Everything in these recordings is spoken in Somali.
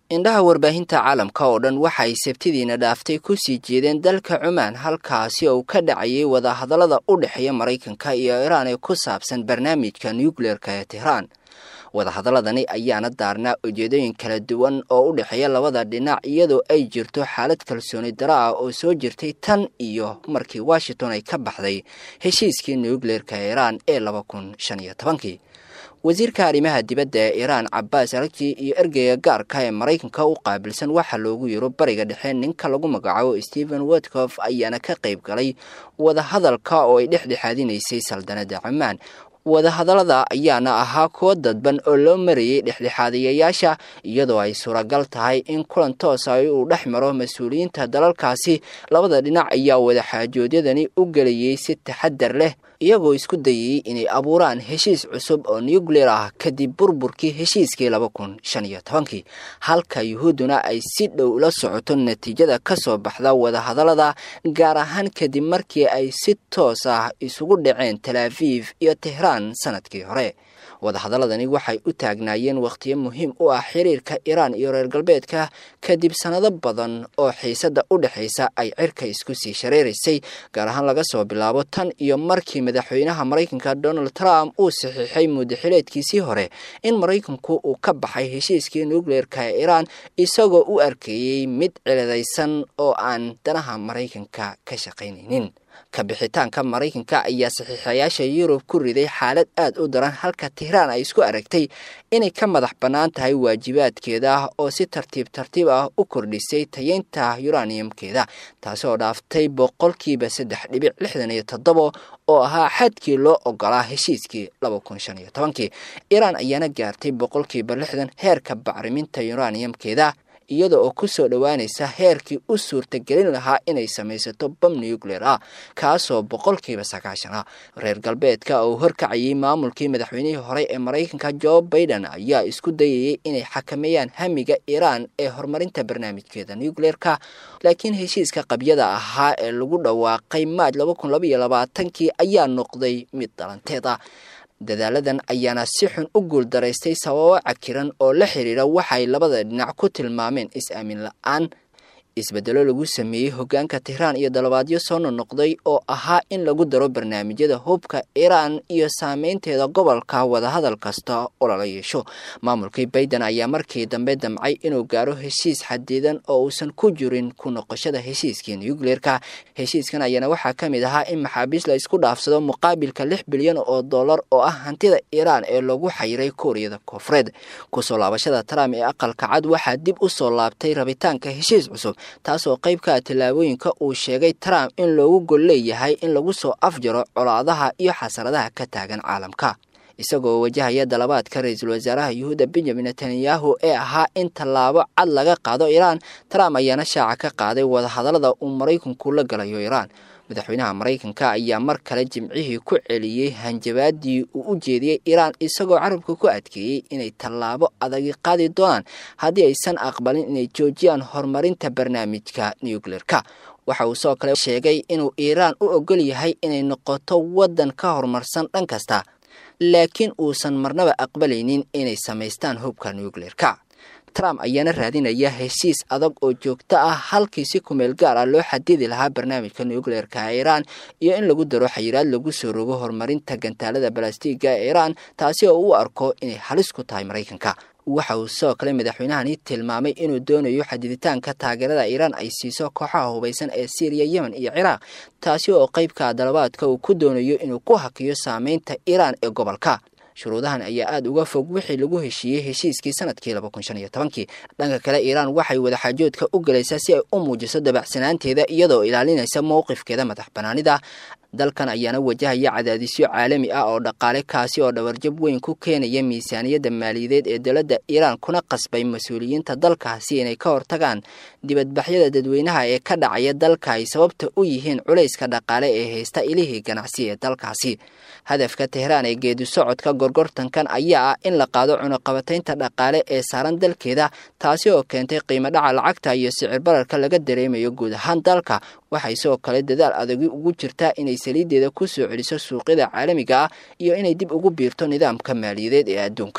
indhaha warbaahinta caalamka oo dhan waxay sabtidiina dhaaftay kusii jeedeen dalka cumaan halkaasi oo ka dhacayay wadahadallada u dhexeeya maraykanka iyo iiraan ee ku saabsan barnaamijka nucleerka ee tehraan wadahadaladani ayaana daarnaa ujeedooyin kala duwan oo u dhexeeya labada dhinac iyadoo ay jirto xaalad kalsooni daro ah oo soo jirtay tan iyo markii washington ay ka baxday heshiiskii nucleerka iiraan ee laba kun shan iyo tobankii wasiirka arrimaha dibadda ee iiraan cabaas aragji iyo ergeyga gaarka ee maraykanka u qaabilsan waxaa loogu yiro bariga dhexe ninka lagu magacaabo stephen watcof ayaana ka qayb galay wadahadalka oo ay dhexdhexaadinaysay saldanada cumaan wadahadallada ayaana ahaa kuwo dadban oo loo marayay dhexdhexaadayayaasha iyadoo ay suuragal tahay in kulan toosa uu dhex maro mas-uuliyiinta dalalkaasi labada dhinac ayaa wadaxaajoodyadani u gelayay si taxadar leh iyagoo isku dayayey inay abuuraan heshiis cusub oo nucleer ah kadib burburkii heshiiskii laba kun shan iyo tobankii halka yuhuudduna ay si dhow la socoto natiijada ka soo baxda wadahadallada gaar ahaan kadib markii ay si toos ah isugu dhaceen talaafiif iyo tehraan sanadkii hore wadahadaladani waxay u taagnaayeen wakhtiyo muhiim u ah xiriirka iiraan iyo reer galbeedka kadib sannado badan oo xiisadda u dhexaysa ay cirka isku sii shareeraysay gaar ahaan laga soo bilaabo tan iyo markii madaxweynaha maraykanka donald trump uu saxiixay muddaxileedkiisii hore in maraykanku uu ka baxay heshiiskii nucleerka ee iiraan isagoo u arkeeyey mid ciladaysan oo aan danaha maraykanka ka shaqaynaynin ka bixitaanka maraykanka ayaa saxiixayaasha yurub ku riday xaalad aad u daran halka tehraan ay isku aragtay inay ka madax bannaan tahay waajibaadkeeda oo si tartiib tartiib ah u kordhisay tayeynta yuraniyamkeeda taasoo dhaaftay boqolkiiba saddex dhibic lixdan iyo toddobo oo ahaa xadkii loo ogolaa heshiiskii laba kun shan iyo tobankii iiraan ayaana gaartay boqolkiiba lixdan heerka bacriminta yuraniyamkeeda iyada oo ku soo dhowaanaysa heerkii u suurtagelin lahaa inay samaysato bam nucleer ah kaasoo boqolkiiba sagaashan ah reer galbeedka oo horkacayay maamulkii madaxweynihii hore ee maraykanka jo baiden ayaa isku dayayay inay xakameeyaan hamiga iiraan ee horumarinta barnaamijkeeda nucleerka laakiin heshiiska qabyada ahaa ee lagu dhawaaqay maaj laba kun labaiyo labaatankii ayaa noqday mid dhalanteed ah dadaaladan ayaana si xun u guuldaraystay sababo cakiran oo la xiriira waxay labada dhinac ku tilmaameen is-aamin la-aan isbedelo lagu sameeyey hoggaanka tehraan iyo dalabaadyo soo nonoqday oo ahaa in lagu daro barnaamijyada hubka iiraan iyo saameynteeda gobolka wadahadal kasta oo lala yeesho maamulkii baiden ayaa markii dambe damcay inuu gaaro heshiis xadidan oo uusan ku jirin ku noqoshada heshiiskii nucleerka heshiiskan ayaana waxaa ka mid ahaa in maxaabiis la isku dhaafsado muqaabilka lix bilyan oo dollar oo ah hantida iiraan ee lagu xayiray kuuriyada koonfureed kusoo laabashada trump ee aqalka cad waxaa dib u soo laabtay rabitaanka heshiis cusub taasoo qayb ka ah tallaabooyinka uu sheegay trump in loogu gol leeyahay in lagu soo afjaro colaadaha iyo xasaradaha ka taagan caalamka isagoo wajahaya dalabaadka ra-iisul wasaaraha yuhuudda benjamin netanyahu ee ahaa in tallaabo cad laga qaado iiraan trump ayaana shaaca ka qaaday wadahadallada uu maraykanku la galayo iiraan madaxweynaha maraykanka ayaa mar kale jimcihii ku celiyey hanjabaadii uu u jeediyey iiraan isagoo carabka ku adkeeyey inay tallaabo adagi qaadi doonaan haddii aysan aqbalin inay joojiyaan horumarinta barnaamijka nucleerka waxa uu soo kale sheegay inuu iiraan u ogol yahay inay noqoto waddan ka horumarsan dhan kasta laakiin uusan marnaba aqbalaynin inay samaystaan hubka nucleerka trump ayaana raadinaya heshiis adag oo joogto ah halkii si kumeel gaar ah loo xadidi lahaa barnaamijka nucleerka iiraan iyo in lagu daro xayiraad lagu soo rogo horumarinta gantaalada balastiga ee iiraan taasi oo u arko inay halis ku tahay maraykanka waxa uu sidoo kale madaxweynahani tilmaamay inuu doonayo xadiditaanka taageerada iiraan ay siiso kooxaha hubaysan ee syriya yemen iyo ciraaq taasi oo qeybka dalabaadka uu ku doonayo inuu ku hakiyo saameynta iiraan ee gobolka shuruudahan ayaa aada uga fog wixii lagu heshiiyey heshiiskii sanadkii laba kun shan iyo tobankii dhanka kale iiraan waxay wadaxaajoodka u galaysaa si ay u muujiso dabacsanaanteeda iyadoo ilaalinaysa mowqifkeeda madax banaanida dalkan ayaana wajahaya cadaadisyo caalami ah oo dhaqaale kaasi oo dhawarjab weyn ku keenaya miisaaniyadda maaliyadeed ee dowladda iiraan kuna qasbay mas-uuliyiinta dalkaasi inay ka hortagaan dibadbaxyada dadweynaha ee ka dhacaya dalka ay sababta u yihiin culayska dhaqaale ee haysta ilihii ganacsi ee dalkaasi hadafka tehraan ee geedi socodka gorgortankan ayaa ah in la qaado cunuqabataynta dhaqaale ee saaran dalkeeda taasi oo keentay qiimo dhaca lacagta iyo sicir bararka laga dareemayo guud ahaan dalka waxay sidoo kale dadaal adagi ugu jirtaa inay saliideeda ku soo celiso suuqyada caalamiga ah iyo inay dib ugu biirto nidaamka maaliyadeed ee adduunka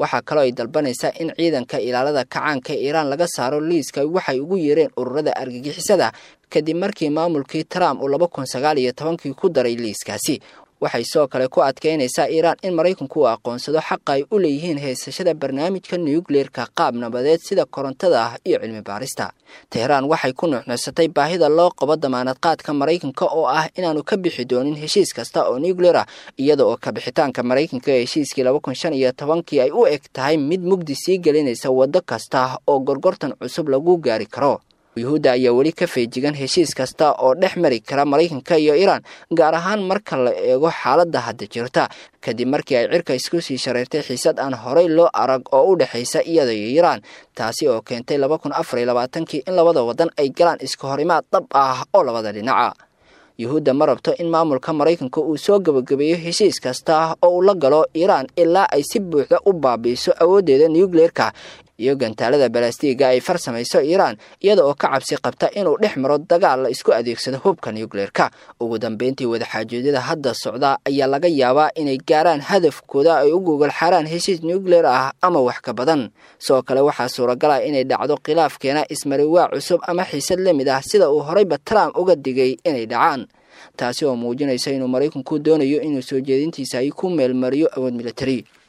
waxaa kaloo ay dalbanaysaa in ciidanka ilaalada kacaanka ee iiraan laga saaro liiska waxay ugu yeereen ururada argagixisada kadib markii maamulkii trump uu laba kun sagaal iyo tobankii ku daray liiskaasi waxay sidoo kale ku adkeynaysaa iiraan in maraykanku uu aqoonsado xaqa ay u leeyihiin haysashada barnaamijka nuukleerka qaab nabadeed sida korontada ah iyo cilmi baarista teheraan waxay ku nuuxnuuxsatay baahida loo qabo damaanad qaadka maraykanka oo ah inaanu ka bixi doonin heshiis kasta oo nuukleer ah iyada oo kabixitaanka maraykanka ee heshiiskii laba kun shan iyo tobankii ay u eg tahay mid mugdi sii gelinaysa waddo kasta oo gorgortan cusub lagu gaari karo yuhuudda ayaa weli ka feejigan heshiis kasta oo dhex mari kara maraykanka iyo iiraan gaar ahaan marka la eego xaaladda hadda jirta kadib markii ay cirka isku sii shareertay xiisad aan horey loo arag oo u dhexaysa iyada iyo iiraan taasi oo keentay laba kun afar iyo labaatankii in labada waddan ay galaan iska horimaad dhab ah oo labada dhinaca yuhuudda ma rabto in maamulka maraykanka uu soo gebagabeeyo heshiis kasta oo uu la galo iiraan ilaa ay si buuxda u baabiiso awooddeeda nuukleerka iyo gantaalada balastiga ay farsamayso iiraan iyada oo ka cabsi qabta inuu dhex maro dagaal la isku adeegsado hubka nuukleerka ugu dambeyntii wadaxaajoedyada hadda socda ayaa laga yaabaa inay gaaraan hadafkooda ay u gogol xaaraan heshiis nuukleer ah ama wax ka badan sidoo kale waxaa suuragal ah inay dhacdo khilaafkeena ismariwaa cusub ama xiisad la mid ah sida uu horeyba trump uga digay inay dhacaan taasi oo muujinaysa inuu maraykanku doonayo inuu soo jeedintiisa ay ku meelmariyo awood militari